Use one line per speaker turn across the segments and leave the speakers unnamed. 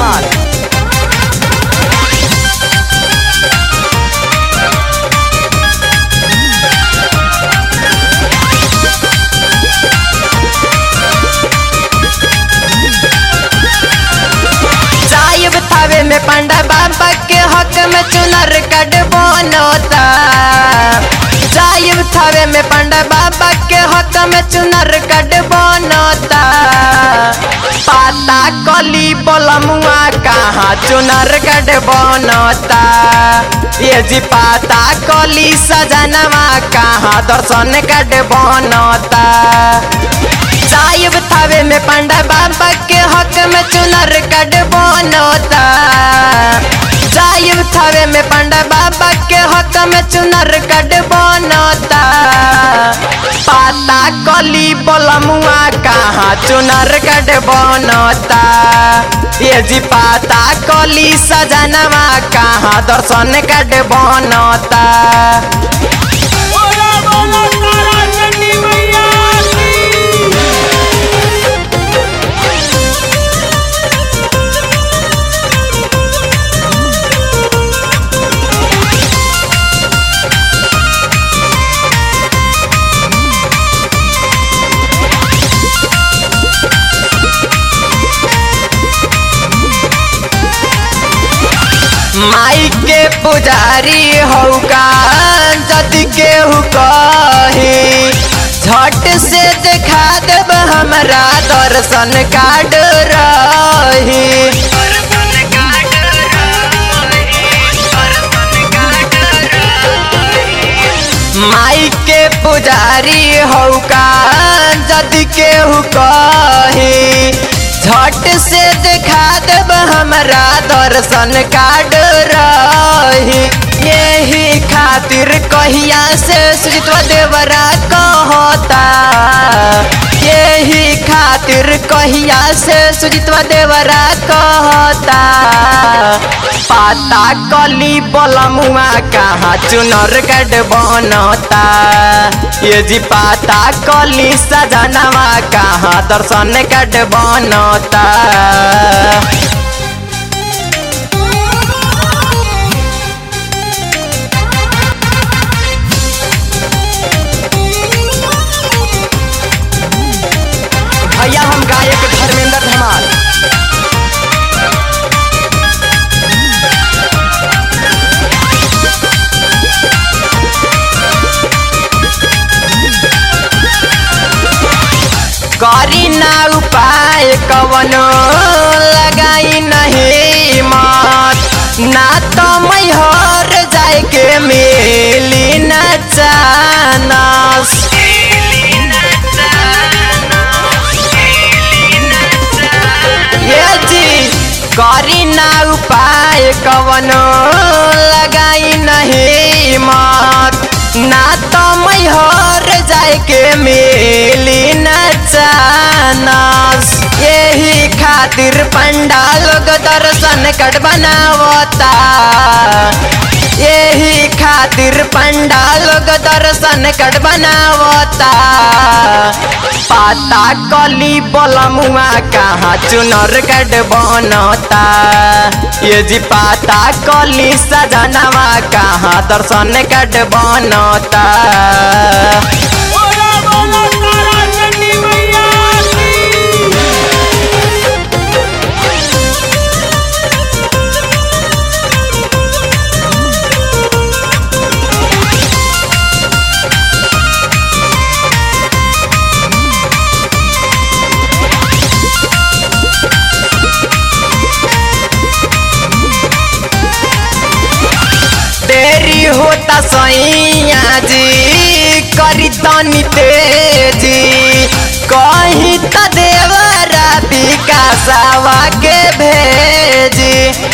धमाल
साहिब थावे में पंडा बाबा के हक में चुनर कट बनोता साहिब थावे में पंडा बाबा के हक में चुनर कट बनोता पाता कली बलमुआ कहाँ चुनर कट बनोता ये जी पाता कली सजनवा कहाँ दर्शन कट बनोता साहिब थावे में पंडा बाबा के हक में चुनर कट बनोता साहिब थावे में पंडा बाबा के हक में चुनर कट बनोता पाता कली बलमुआ कहाँ चुनर कट बनोता ये जी पाता कली सजनवा कहाँ दर्शन कट बनोता
बोला बोला तारा चंडी मैया की
माई के पुजारी हौका जदि केहू कही झट से देखा देब हमरा दर्शन कार्ड रही माई के पुजारी हौका जदि केहू कही झट से देखा देब हमरा दर्शन कार्ड रही यही खातिर कहिया से सुजितवा देवरा कहता यही खातिर कहिया से सुजितवा देवरा कहता पाता कली बलमुआ कहाँ चुनर गढ़ बनता ये जी पाता कली सजनवा कहाँ दर्शन गढ़ बनता
भैया हम गायक धर्मेंद्र धमाल
करी ना उपाय कवनो लगाई नहीं मत ना तो मैहर जाए के मिली न चानस ये जी करी ना उपाय कवनो लगाई नहीं मत ना तो मैहर जाए के मिली न चानस यही खातिर पंडाल लोग दर्शन कट बनावता यही खातिर पंडाल लोग दर्शन कट बनावता पाता कली बलमुआ कहाँ चुनर गढ़ बनता ये जी पाता कली सजनवा कहाँ दर्शन गढ़ बनता
बोला बोला तारा चंडी मैया की
देरी होता सैया जी करी तनी तेजी कहीं त देवरा विकासवा के भेजी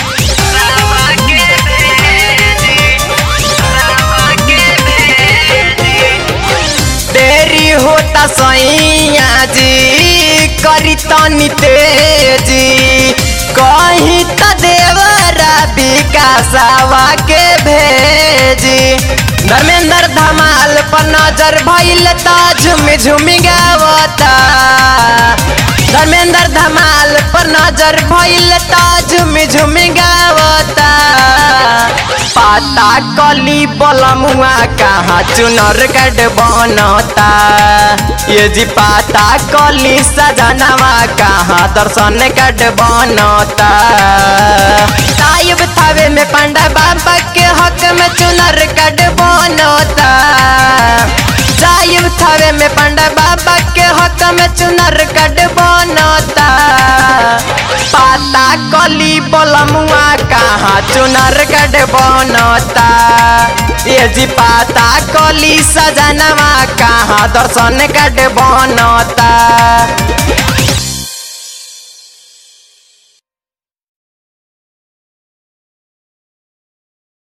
देरी होता सैया जी करी तनी तेजी कहीं त देवरा विकासवा के भेजी धर्मेंद्र धमाल पर नजर भइल त झुमी झुमी गावता धर्मेंद्र धमाल पर नजर भइल त झुमी झुमी गावता पाता कली बलमुआ कहाँ चुनर गढ़ बनता ये जी पाता कली सजनवा कहाँ दर्शन गढ़ बनता ताइब थावे में पंडा बाबा के हक में चुनर गढ़ बनता जाइब थावे में पंडा बाबा के हक में चुनर गढ़ बनता पाता कली बलमुआ कहाँ चुनर गढ़ बनता ये जी पाता कली सजनवा कहाँ दर्शन गढ़ बनता